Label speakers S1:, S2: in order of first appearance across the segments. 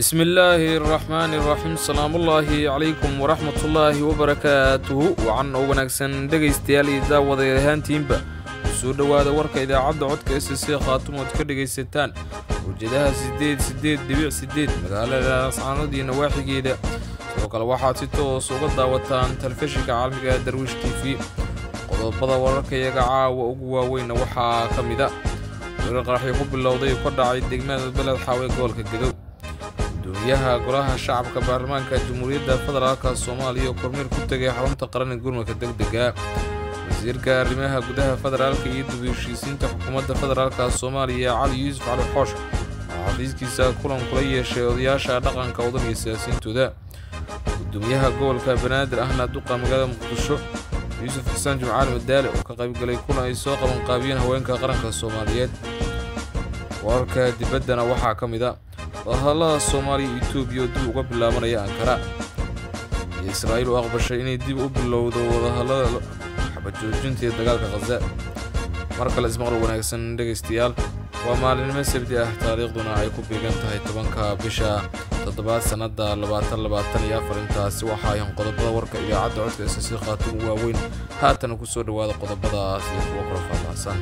S1: bismi illaahi araxmaani iraxiim salaamullaahi calaykum waraxmatullaahi wabarakaatuhu wacan oo wanaagsan dhegaystayaal iyo daawaday ahaantiinba kusoo dhowaada warka idaacadda codka s c khaatum ood ka dhegaysataan ujeedaha siddeed siddeed dhibic siddeed magaalada ascaanood iyo nawaaxigeeda sidoo kale waxaad si toos uga daawataan telefishinka caalamiga darwiish t v qodobada wararka iyaga caawa ugu waaweynna waxaa ka mid a weerar qaraxyo ku bilowday ka dhacay degmada beled xaawe gobolka gadow gudoomiyaha golaha shacabka baarlamaanka jamhuuriyadda federaalka soomaaliya oo kormeer ku tegay xarunta qaran ee gurmadka degdega wasiirka arrimaha gudaha federaalka iyo dib u heshiisiinta xukuumadda federaalka soomaaliya cali yuusuf cali xoosh oo xafiiskiisa kulan kula yeeshay odayaasha dhaqanka wadan iyo siyaasiyiintooda gudoomiyaha gobolka banaadir ahna duqa magaalada muqdisho yuusuf xusaan jimcaali madaale oo ka qaybgalay kulan ay soo qabanqaabiyeen haweenka qaranka soomaaliyeed wararka dibaddana waxaa ka mid a wadahadallada soomaaliya iyo etoobiya oo dib uga bilaabanaya ankara iyo israa'iil oo aqbashay inay dib u bilowdo wadahadallada xabajoojinta iyo dagaalka khaza mar kale ismaqal wanaagsan dhegaystayaal waa maalinimo sabdi ah taariikhduna ay ku beegan tahay tobanka bisha toddobaad sannadda labaatan labaatan iyo afar intaasi waxaa ayan qodobada warka idaacadda codka s c khaatuum waaweyn haatana ku soo dhowaada qodobadaas iyo kuwo kala faahfaahsan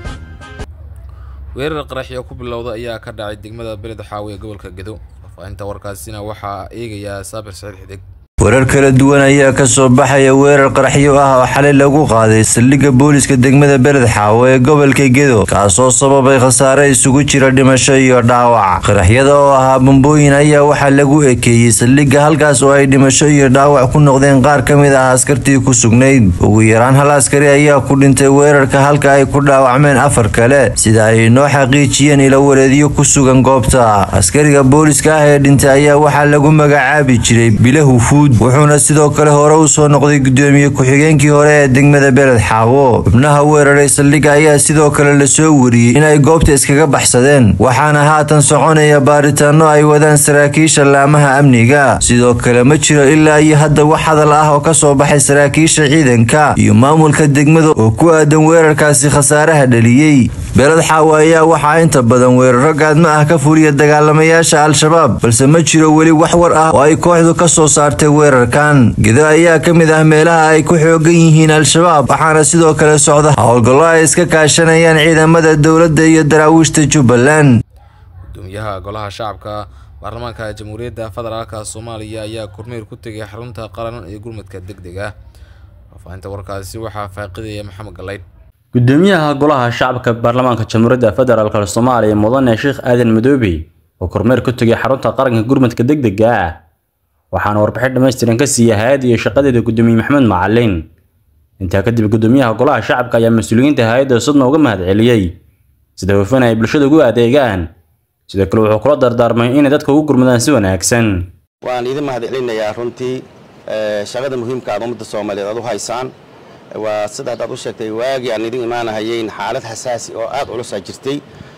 S1: weerar qaraxyo ku bilowda ayaa ka dhacay degmada beled xaawe ee gobolka gedo faahfaahinta warkaasina waxaa eegayaa saabir saciid xidig
S2: warar kala duwan ayaa ka soo baxaya weerar qaraxyo ah oo xalay lagu qaaday saldhigga booliska degmada beled xaawo ee gobolka gedo kaasoo sababay khasaare isugu jira dhimasho iyo dhaawac qaraxyada oo ahaa bambooyin ayaa waxaa lagu ekeeyey saldhigga halkaas oo ay dhimasho iyo dhaawac ku noqdeen qaar ka mid ah askartii ku sugnayd ugu yaraan hal askari ayaa ku dhintay weerarka halka ay ku dhaawacmeen afar kale sida ay noo xaqiijiyeen ilawareedyo ku sugan goobta askariga booliska ah ee dhintay ayaa waxaa lagu magacaabi jiray bilahu fuud wuxuuna sidoo kale hore u soo noqday gudoomiye ku-xigeenkii hore ee degmada beled xaawo xubnaha weeraray saldhigga ayaa sidoo kale lasoo wariyey in ay goobta iskaga baxsadeen waxaana haatan soconaya baaritaano ay wadaan saraakiisha laamaha amniga sidoo kale ma jiro ilaa iyo hadda wax hadal ah oo ka soo baxay saraakiisha ciidanka iyo maamulka degmada oo ku aadan weerarkaasi khasaaraha dhaliyey beled xaawo ayaa waxaa inta badan weeraro gaadma ah ka fuliya dagaalamayaasha al-shabaab balse ma jiro weli wax war ah oo ay kooxdu ka soo saartay weerarkan gedo ayaa ka mid ah meelaha ay ku xoogan yihiin al-shabaab waxaana sidoo kale socda howlgallo ay iska kaashanayaan ciidamada dowladda iyo daraawiishta jubbaland
S1: gudoomiyaha golaha shacabka baarlamaanka jamhuuriyadda federaalka soomaaliya ayaa kormeer ku tegay xarunta qaran ee gurmadka degdega faahfaahinta warkaasi waxaa faaqidaya maxamed galayd
S3: gudoomiyaha golaha shacabka baarlamaanka jamhuuriyadda federaalk soomaaliya mudane sheekh aadan madoobe oo kormeer ku tegay xarunta qaranka gurmadka degdega ah waxaana warbixin dhammaystiran ka siiyey hay-adda iyo shaqadeeda gudoomiye maxamed macalin intaa kadib gudoomiyaha golaha shacabka ayaa mas-uuliyiinta hay-adda sudna uga mahad celiyey sida hufan ay bulshada ugu adeegaan sidoo kale wuxuu kula dardaarmay inay dadka ugu gurmadaan si wanaagsan
S4: waan idin mahad celinayaa runtii shaqada muhiimka aad ummadda soomaaliyeed aad u haysaan waa sida haddaad u sheegtay waagii aan idin imaanahayeyn xaalad xasaasi oo aad culusaa jirtay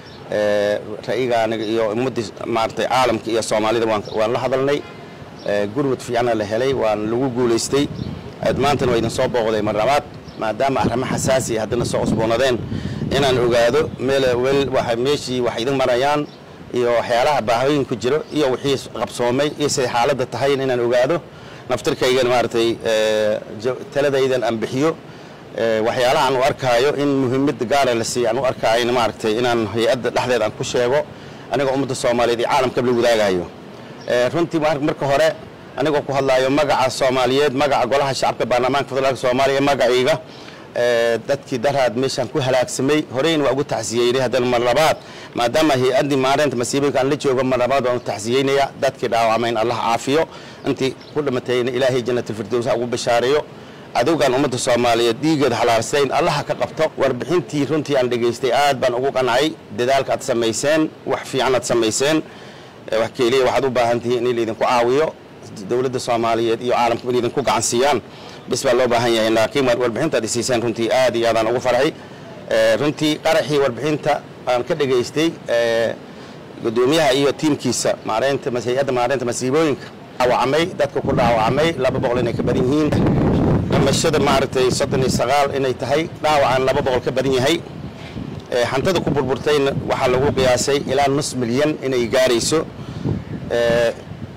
S4: ra'iga aniga iyo ummaddii maaragtay caalamka iyo soomaalida waan la hadalnay gurmud fiicana la helay waan lagu guulaystay maantana waa idin soo booqday mar labaad maadaama arrimo xasaasi haddana soo cusboonadeen inaan ogaado meeshii wax idin marayaan iyo waxyaalaha baahooyin ku jiro iyo wixii qabsoomay iyo siday xaaladda tahay inaan ogaado naftirkaygan maaragtay taladaydan aan bixiyo waxyaalaha aan u arkaayo in muhiimada gaara la siiya aan u arkaayo maaragtay inaan hay-adda dhexdeeda aan ku sheego anigoo ummadda soomaaliyeed iyo caalamkaba la wadaagayo runtii marka hore anigoo ku hadlaayo magaca soomaaliyeed magaca golaha shacabka baarlamaanka federaalk soomaaliya magacayga dadkii daraad meeshaan ku halaagsamay horeyna waa ugu tacsiyeynay haddana mar labaad maadaama hay-addii maareynta masiibooyinka aan la joogo mar labaad waan u tacsiyeynaya dadkii dhaawacmayn allah caafiyo intii ku dhimatayna ilaahay jannatalfirdows ha ugu bashaareeyo adowgaan ummadda soomaaliyeed dhiigeeda xalaarsayn allaha ka qabto warbixintii runtii aan dhegaystay aad baan ugu qancay dadaalka aad samayseen wax fiican aad samayseen wax keeliya waxaad u baahan tihiin in laydinku caawiyo dowladda soomaaliyeed iyo caalamku in idinku gacan siiyaan bis baa loo baahan yahay laakiin warbixintaad isiiseen runtii aad iyo aadaan ugu farxay runtii qaraxii warbixinta aan ka dhegaystay gudoomiyaha iyo tiimkiisa maareynta hay-adda maareynta masiibooyinka dhaawacmay dadka ku dhaawacmay laba boqol inay ka badan yihiin dhimashada maaragtay soddon iyo sagaal inay tahay dhaawacaan laba boqol ka badan yahay hantada ku burburtayna waxaa lagu qiyaasay ilaa nus milyan inay gaarayso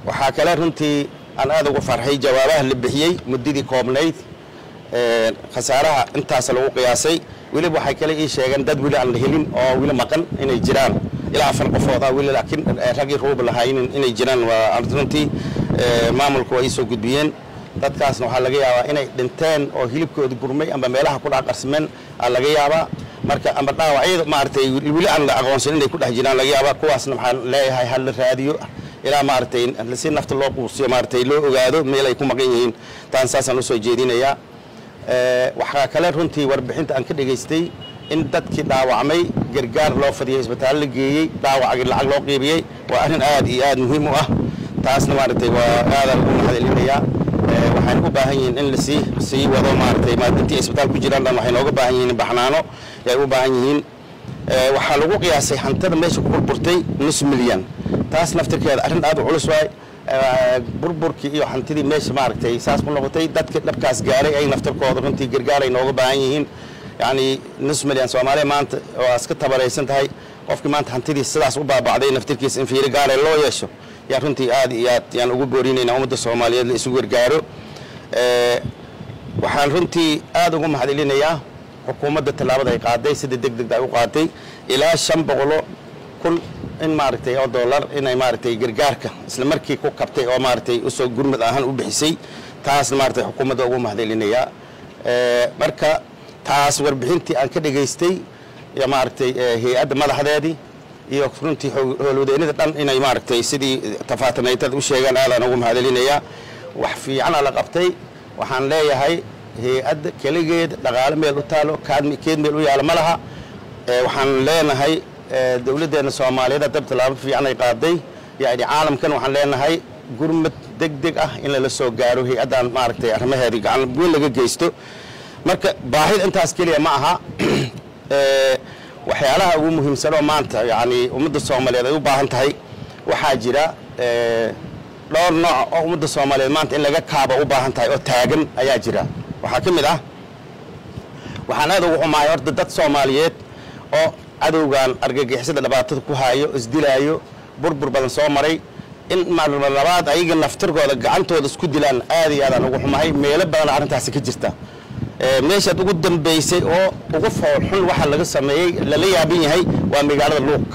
S4: waxaa kale runtii aan aad uga farxay jawaabaha la bixiyey muddadii koobnayd khasaaraha intaas lagu qiyaasay weliba waxay kale ii sheegeen dad weli aan la helin oo weli maqan inay jiraan ilaa afar qofood ah weli laakiin raggii ruuba lahaayin inay jiraan waa runtii maamulku waa ii soo gudbiyeen dadkaasna waxaa laga yaabaa inay dhinteen oo hilibkooda gurmay amba meelaha ku dhaqarsameen aa laga yaabaa marka amba dhaawacyada maaragtay weli aan la aqoonsan inay ku dhex jiraan laga yaabaa kuwaasna waxaan leeyahay hal la raadiyo ilaa maaragtay si nafta loo quusiyo maaragtay loo ogaado meel ay ku maqan yihiin taan saasaan usoo jeedinayaa waxaa kale runtii warbixinta aan ka dhegaystay in dadkii dhaawacmay gargaar loo fadiyay isbitaal la geeyey dhaawacgii lacag loo qiibiyey waa arrin aad iyo aad muhiim u ah taasna maaragtay waa aadaan ugu mahadcelinayaa waxayna u baahan yihiin in lasii sii wado maaragtay intii isbitaal ku jiraan dhan waxay nooga baahan yihiin baxnaano yay u baahan yihiin waxaa lagu qiyaasay hantada meesha ku burburtay nus milyan taas naftirkeeda arrin aad u culus waay burburkii iyo hantidii meesha maaragtay saas ku noqotay dadka dhabkaas gaaray ay naftirkooda runtii gargaar ay nooga baahan yihiin yacni nus milyan soomaaliya maanta waa iska tabaraysan tahay qofkii maanta hantidii sidaas u baabacday naftirkiisa in fiiro gaara loo yeesho yaa runtii aad iyo aad yaan ugu boorinaynaa ummadda soomaaliyeed la isugu gargaaro waxaan runtii aad ugu mahadcelinayaa xukuumadda tallaabada ay qaaday sida deg degda ay u qaaday ilaa shan boqolo kun in maaragtay oo dollar inay maaragtay gargaarka isla markii ku kabtay oo maaragtay usoo gurmad ahaan u bixisay taasna maaragtay xukuumadda ugu mahadcelinayaa marka taas warbixintii aan ka dhegaystay iyo maaragtay hay-adda madaxdeedii iyo runtii howlwadeennada dhan inay maaragtay sidii tafaatanaytada u sheegaan aadaan ugu mahadcelinayaa wax fiicana la qabtay waxaan leeyahay hay-adda keligeed dhaqaale meel u taalo keed meel u yaalo ma laha waxaan leenahay dowladdeenna soomaaliyeed dab tallaabo fiican ay qaaday yani caalamkan waxaan leenahay gurmad deg deg ah in lala soo gaaro hay-addan maaragtay arrimaheedii gacan weyn laga geysto marka baahida intaas keliya ma aha waxyaalaha ugu muhiimsan oo maanta yani ummadda soomaaliyeed ay u baahan tahay waxaa jira dhowr nooc oo ummadda soomaaliyeed maanta in laga kaaba u baahan tahay oo taagan ayaa jira waxaa ka mid ah waxaan aad ugu xumahay horta dad soomaaliyeed oo cadowgan argagixisada dhibaatada ku haayo isdilaayo burbur badan soo maray in maalma labaad ayaga naftirkooda gacantooda isku dilaan aad iyo aadaan ugu xumahay meelo badan arrintaasi ka jirta meeshaad ugu dambaysay oo ugu foolxun waxa laga sameeyey lala yaaban yahay waa magaalada luuq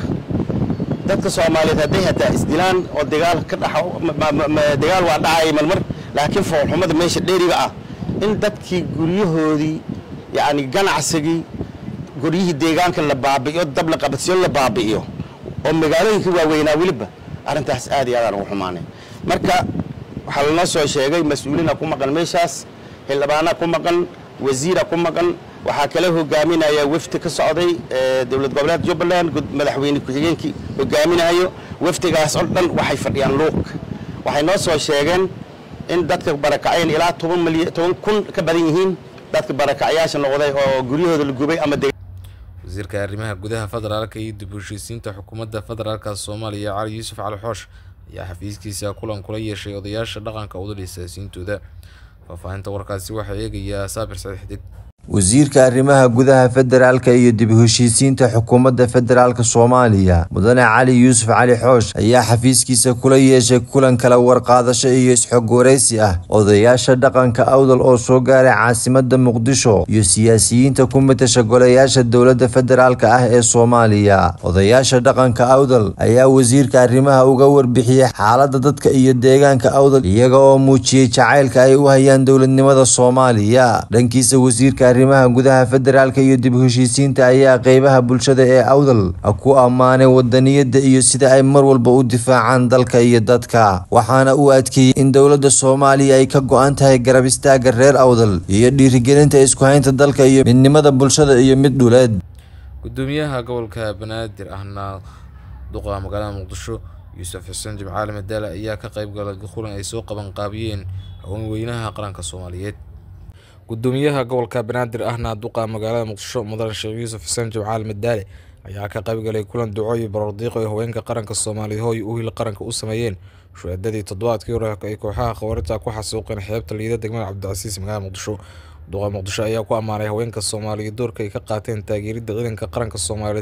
S4: dadka soomaaliyeed hadday hataa isdilaan oo dagaal ka dha dagaal waa dhacaya marmar laakiin foolxumada meesha dheeriga ah in dadkii guryahoodii yacni ganacsigii guryihii deegaanka la baabi'iyo dab la qabadsiyo la baabi'iyo oo magaalooyinka waaweynaa weliba arrintaas aad iyo aadaan ugu xumaanay marka waxaa lanoo soo sheegay mas-uuliina ku maqan meeshaas xildhibaana ku maqan wasiira ku maqan waxaa kale hogaaminaya wafdi ka socday dowlad goboleed jubbaland madaxweyne ku-xigeenkii hogaaminayo wafdigaas oo dhan waxay fadhiyaan luuq waxay noo soo sheegeen in dadka barakaceen ilaa toban milyan toban kun ka badan yihiin dadka barakacyaasha noqday oo guryahooda la gubay ama
S1: wasiirka arrimaha gudaha federaalka iyo dib u heshiisiinta xukuumadda federaalka soomaaliya cali yuusuf cali xoosh ayaa xafiiskiisa kulan kula yeeshay odayaasha dhaqanka udal siyaasiyiintooda faahfaahinta warkaasi waxaa eegayaa saabir saciid xidig
S2: wasiirka arrimaha gudaha federaalka iyo dib u heshiisiinta xukuumadda federaalka soomaaliya mudane cali yuusuf cali xoosh ayaa xafiiskiisa kula yeeshay kulan kala warqaadasho iyo isxog waraysi ah odayaasha dhaqanka awdal oo soo gaaray caasimada muqdisho iyo siyaasiyiinta ku matasha golayaasha dowladda federaalka ah ee soomaaliya odayaasha dhaqanka awdal ayaa wasiirka arrimaha uga warbixiyey xaalada dadka iyo deegaanka awdal iyaga oo muujiyey jacaylka ay u hayaan dowladnimada soomaaliya dhankiisa wasiirka arrimaha gudaha federaalka iyo dib u heshiisiinta ayaa qeybaha bulshada ee awdal ku ammaanay wadaniyada iyo sida ay mar walba u difaacaan dalka iyo dadka waxaana uu adkeeyey in dowladda soomaaliya ay ka go-an tahay garab istaaga reer awdal iyo dhiirigelinta isku haynta dalka iyo midnimada bulshada iyo mid dhuleed
S1: gudoomiyaha gobolka banaadir ahna duqa magaalada muqdisho yuusuf xuseen jimcaali madaale ayaa ka qeyb galay kulan ay soo qaban qaabiyeen haweenweynaha qaranka soomaaliyeed gudoomiyaha gobolka banaadir ahna duqa magaalada muqdisho mudan sheekh yuusuf xuseen jimcaali madaale ayaa ka qaybgalay kulan ducooyi barordiiqo ay haweenka qaranka soomaaliya hooy u hil qaranka u sameeyeen shuhaadadii toddobaadkii hore ay kooxaha khawaarita ku xasuuqeen xeebta liida degmada cabdicasiis magaalada muqdisho duqa muqdisho ayaa ku ammaanay haweenka soomaaliya doorka ay ka qaateen taageeridda ciidanka qaranka soomaaliyeed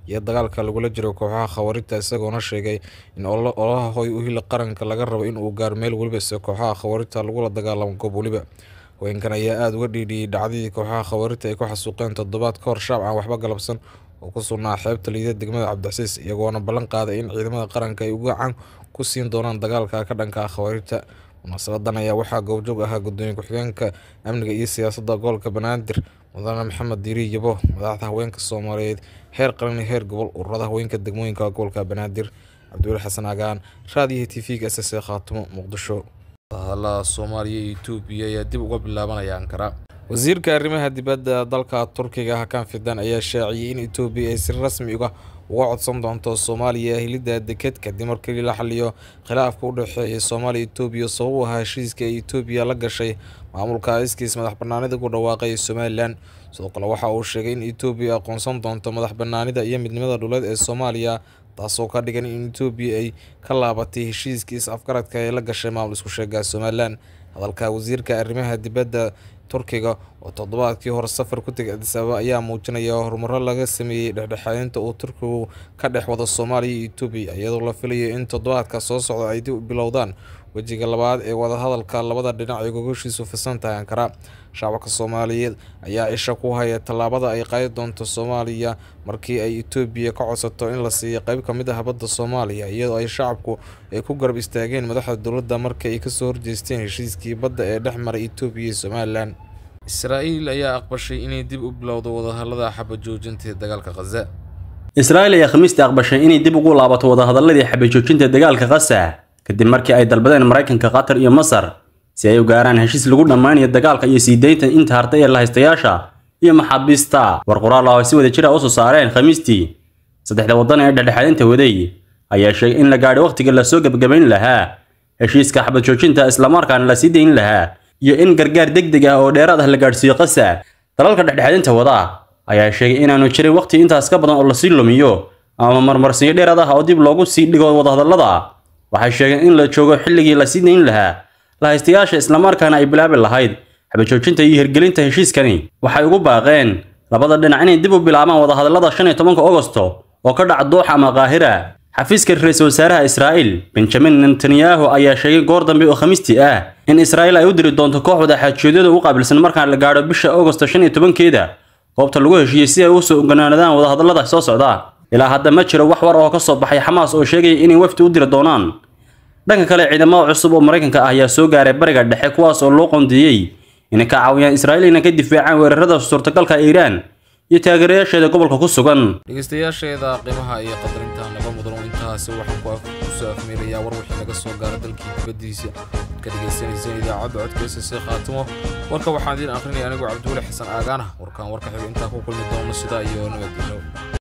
S1: iyo dagaalka lagula jiro kooxaha khawaarijta isagoona sheegay in ololaha hoy uhila qaranka laga rabo in uu gaaro meel weliba se kooxaha khawaarijta lagula dagaalamo goob weliba haweenkan ayaa aada uga dhiidhiyey dhacdadii kooxaha khawaarijta ay ku xasuuqeen toddobaad ka hor shacab aan waxba galabsan oo ku sugnaa xeebta liida degmada cabdicasiis iyagoona ballan qaaday in ciidamada qaranka ay gacan ku siin doonaan dagaalka ka dhanka ah khawaarijta munaasabadan ayaa waxaa goobjoog ahaa gudoomiye ku-xigeenka amniga iyo siyaasadda gobolka banaadir mudane maxamed diiri yabo madaxda haweenka soomaaliyeed heer qaran iyo heer gobol ururada haweenka degmooyinka gobolka banaadir cabdiweli xasan agaan raadiyaha t v-ga s s khaatumo muqdisho wadahadalada soomaaliya iyo etoobiya ayaa dib uga bilaabanaya ankara wasiirka arrimaha dibadda dalka turkiga hakan fidan ayaa shaaciyey in etoobiya ay si rasmi uga uga codsan doonto soomaaliya helidda deked kadib markii la xaliyo khilaafka u dhexeeya soomaaliya etoobiya sabab u ahaa heshiiska ay etoobiya la gashay maamulka iskiis madax banaanida ku dhawaaqay somalilan sidoo kale waxa uu sheegay in etoobiya aqoonsan doonto madax banaanida iyo midnimada dhuleed ee soomaaliya taasoo ka dhigan in etoobiya ay ka laabatay heshiiskii is afgaradka ee la gashay maamul isku sheega somalilan hadalka wasiirka arrimaha dibadda turkiga oo toddobaadkii hore safar ku tegay adis ababa ayaa muujinaya horumaro laga sameeyey dhexdhexaadinta uu turkigu ka dhex wado soomaaliya iyo etoobiya iyadoo la filayo in toddobaadka soo socda ay dib u bilowdaan wejiga labaad ee wadahadalka labada dhinac ay gogoshiisu fisan tahay ankara shacabka soomaaliyeed ayaa isha ku haya tallaabada ay qaadi doonto soomaaliya markii ay etoobiya ka codsato in la siiyo qeyb ka mid ah badda soomaaliya iyadoo ay shacabku ay ku garab istaageen madaxda dowladda markii ay kasoo horjeesteen heshiiskii badda ee dhex maray etoobiya iyo somalilan israa'iil ayaa aqbashay inay dib u bilowdo wadahadalada xabajoojinta ee dagaalka khaza
S3: israa'iil ayaa khamiistii aqbashay inay dib ugu laabato wadahadaladii xabajoojinta dagaalka khaza kadib markii ay dalbadeen maraykanka qatar iyo masar si ay u gaaraan heshiis lagu dhammaanayo dagaalka iyo sii deynta inta hartay ee lahaystayaasha iyo maxaabiista war qoraal ah oo si wada jira u soo saareen khamiistii saddexda waddan ee dhexdhexaadinta waday ayaa sheegay in la gaadhay wakhtiga lasoo gebagabayn lahaa heshiiska xabad joojinta islamarkaana la sii dayn lahaa iyo in gargaar degdeg ah oo dheeraad ah la gaadhsiiyo qasa dalalka dhexdhexaadinta wada ayaa sheegay inaanu jirin wakhti intaas ka badan oo lasii lumiyo ama marmarsiyo dheeraad ah oo dib loogu sii dhigo wadahadallada waxay sheegeen in la joogo xilligii la sii dayn lahaa lahaystayaasha islamarkaana ay bilaabi lahayd xabajoojinta iyo hirgelinta heshiiskani waxay ugu baaqeen labada dhinac inay dib u bilaabaan wadahadallada shan iyo tobanka ogosto oo ka dhaca dooxa ama qaahira xafiiska ra-iisul wasaaraha israa'iil benjamin netanyahu ayaa sheegay goor dambe oo khamiistii ah in israa'iil ay u diri doonto koox wadaxaajoodyada u qaabilsan markaan la gaadho bisha ogosto shan iyo tobankeeda goobta lagu heshiiyey si ay u soo oganaanadaan wadahadallada soo socda ilaa hadda ma jiro wax war oo ka soo baxay xamaas oo sheegaya inay wafdi u diri doonaan dhanka kale ciidamada cusub oo maraykanka ah ayaa soo gaaray bariga dhexe kuwaas oo loo qoondeeyey inay ka caawiyaan israa'iil inay ka difaacaan weerarada suurtagalka iiraan iyo taageerayaasheeda gobolka ku sugan
S1: dhegeystayaasheeda qiimaha iyo qadarinta naga mudan intaasi waxaan ku kusoo afmeelayaa war wixii naga soo gaara dalkii dibaddiisa ad ka dhegeysaneyseen idaacadda codka s c khaatimo warka waxaan idiin akrinaya anigoo cabdiweli xasan aagaana warkaan warka xiga intaa ku kulmi doono sidaa iyo nabadgelyo